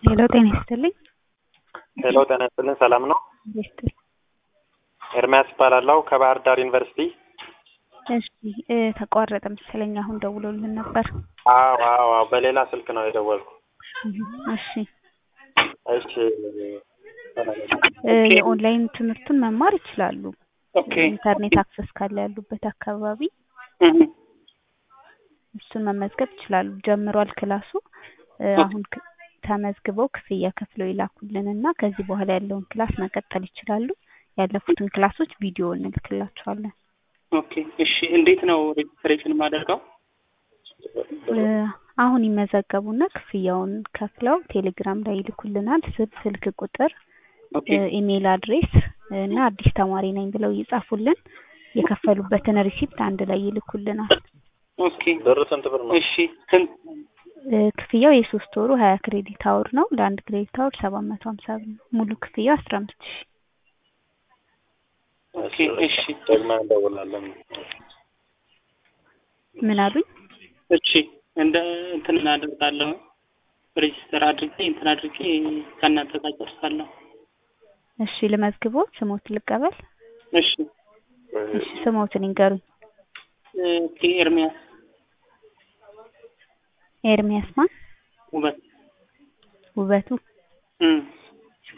ሄሎ ጤና ይስጥልኝ። ሄሎ ጤና ይስጥልኝ። ሰላም ነው? ይስጥልኝ። ኤርሚያስ እባላለሁ ከባህር ዳር ዩኒቨርሲቲ። እሺ እ ተቋረጠ መሰለኝ አሁን ደውሎልን ነበር። አዎ አዎ አዎ፣ በሌላ ስልክ ነው የደወልኩ። እሺ እሺ እ የኦንላይን ትምህርቱን መማር ይችላሉ። ኦኬ ኢንተርኔት አክሰስ ካለ ያሉበት አካባቢ እህ እሱን መመዝገብ ይችላሉ። ጀምሯል ክላሱ እ አሁን ክ- ተመዝግበው ክፍያ ከፍለው ይላኩልን እና ከዚህ በኋላ ያለውን ክላስ መቀጠል ይችላሉ። ያለፉትን ክላሶች ቪዲዮ እንልክላቸዋለን። ኦኬ እሺ እንዴት ነው ሬጅስትሬሽን የማደርገው? እ አሁን ይመዘገቡና ክፍያውን ከፍለው ቴሌግራም ላይ ይልኩልናል። ስም፣ ስልክ ቁጥር፣ ኦኬ እ ኢሜይል አድሬስ እና አዲስ ተማሪ ነኝ ብለው ይጻፉልን። የከፈሉበትን ሪሲፕት አንድ ላይ ይልኩልናል። ኦኬ ብር ስንት ብር ነው? እሺ ስንት እ ክፍያው የሶስት ወሩ ሀያ ክሬዲት አወር ነው። ለአንድ ክሬዲት አወር ሰባት መቶ ሀምሳ ብር ነው። ሙሉ ክፍያው አስራ አምስት ሺህ ኦኬ እሺ ደግመን እንደውላለን። ምን አሉኝ? እሺ እንደ እንትን አደርጋለሁ ሬጅስተር አድርጌ እንትን አድርጌ ከእናንተ ጋር ጨርሳለሁ። እሺ ልመዝግቦ ስሞት ልቀበል። እሺ እሺ ስሞትን ይንገሩኝ። ኦኬ ኤርሚያስ ኤርሚያስ ማን? ውበት ውበቱ እም